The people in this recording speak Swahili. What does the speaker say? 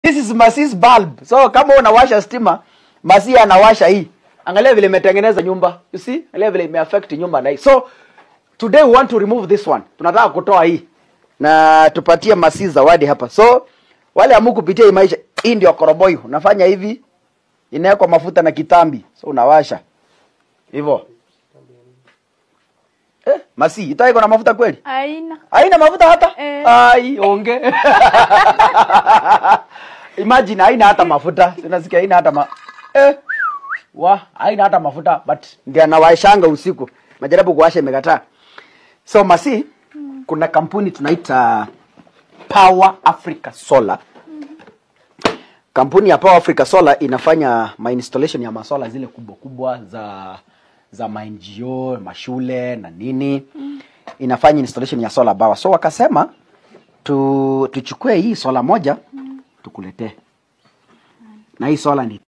this is Masi's bulb so kama unawasha stima Masi anawasha hii angalia vile imetengeneza nyumba you see angalia vile imeaffect nyumba na hii so today we want to remove this one tunataka kutoa hii na tupatie Masi zawadi hapa so wale amu kupitia hii maisha hii ndio koroboi unafanya hivi inawekwa mafuta na kitambi so unawasha hivyo eh, Masi ita iko na mafuta kweli Aina. haina mafuta hata Eh. ai onge imagine haina hata mafuta sinasikia haina hata ma eh. wa haina hata mafuta but ndio anawashanga usiku majaribu kuwasha imekataa so masi kuna kampuni tunaita Power Africa Solar kampuni ya Power Africa Solar inafanya ma installation ya masola zile kubwa kubwa za za ma NGO, mashule na nini inafanya installation ya solar power. So wakasema tu tuchukue hii sola moja tukuletee, na hii sola ni